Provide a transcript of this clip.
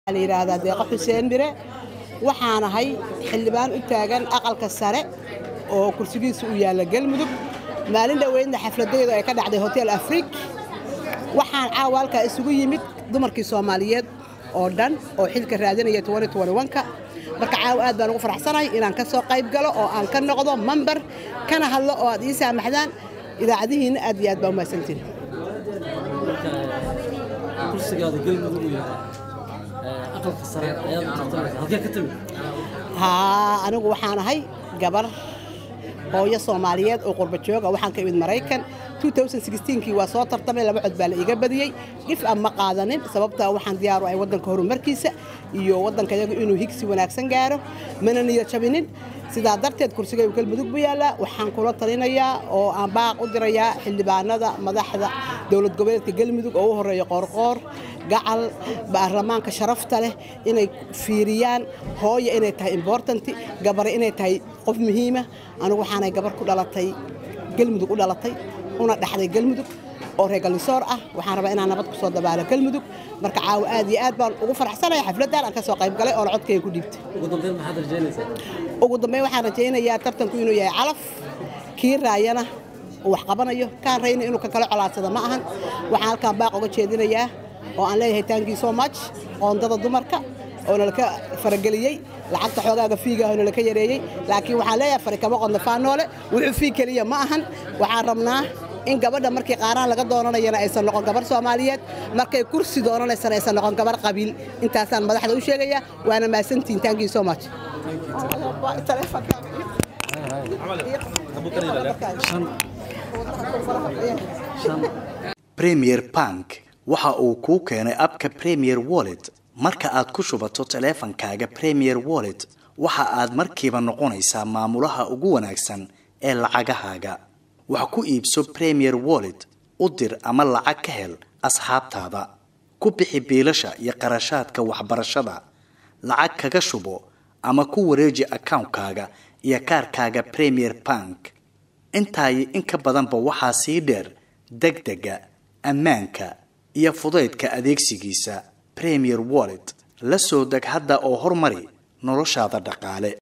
la yidhaahdaa deeqo xuseen mire waxaan ahay xildhibaan u taagan aqalka sare oo kursigiisa u yaalla galmudug maalin dhoweydna xafladaydu ay ka dhacday hotel afrik waxaan caawa halkaa isugu yimid dumarkii soomaaliyeed oo dhan oo xilka raadinaya ka marka caawa aad baan ugu faraxsanahay inaan ka soo qayb galo oo aan ka noqdo mambar kana hadlo oo aad ii saamaxdaan idaacadihiinna aad iyo aad baa umahadsantiin kursigaada galmudug uu yahay aqalka sare ayaad u tartamaysa halkee ka timid haa anigu waxaan ahay gabar hooyo soomaaliyeed oo qurba jooga waxaan ka imid maraykan kii waa soo tartamay laba cod baa la iga badiyey dhif aan ma qaadanin sababtaa waxaan diyaaru ay waddanka horumarkiisa iyo waddanka yagu inuu higsi wanaagsan gaaro mana niyad jabinin sidaa darteed kursigaygu galmudug buu yaallaa waxaan kula talinayaa oo aan baaq u dirayaa xildhibaanada madaxda dowlad goboleedka galmudug oo u horeeya qoorqoor gacal baarlamaanka sharafta leh inay fiiriyaan hooya inay tahay imbortanti gabare inay tahay qof muhiima anigu waxaanay gabar ku dhalatay galmudug u dhalatay una dhaxday galmudug oo reer galnisoor ah waxaan rabaa inaan nabad ku soo dabaalo galmudug marka caawa aad iyo aad baan ugu faraxsanaya xafladdan aan ka soo qayb galay oo la codkayga ku dhiibtay ugu dambeyn maxaad rajaynaysaa ugu dambeyn waxaan rajaynayaa tartanku inuu yahay calaf kii raayana uu wax qabanayo kaan rayna inuu ka kala colaadsada ma ahan waxaan halkaan baaq uga jeedinayaa oo aan leeyahay taankii so much qoondada dumarka oo nalaka farageliyey lacagta xoogaaga fiigaah nalaka yareeyey laakiin waxaan leeyahay farikabo qodna faanoole wuxuu fiig keliya ma ahan waxaan rabnaa in gabadha markii qaaraan laga doonanayana aysan noqon gabar soomaaliyeed markay kursi doonanaysana aysan noqon gabar qabiil intaasaan madaxda u sheegayaa waana mahadsantihin taankii so much premier bank waxa uu kuu keenay abka premier wallet marka aad ku shubato taleefankaaga premier wallet waxa aad markiiba noqonaysaa maamulaha ugu wanaagsan ee lacagahaaga wax ku iibso premier wallet u dir ama lacag ka hel asxaabtaada ku bixi biilasha iyo qarashaadka waxbarashada lacag kaga shubo ama ku wareeji akawnkaaga iyo kaarkaaga premier bank intaayi in ka badanba waxaa sii dheer degdega ammaanka iyo fudaydka adeegsigiisa premier wallet la soo deg hadda oo horumari noloshaada dhaqaale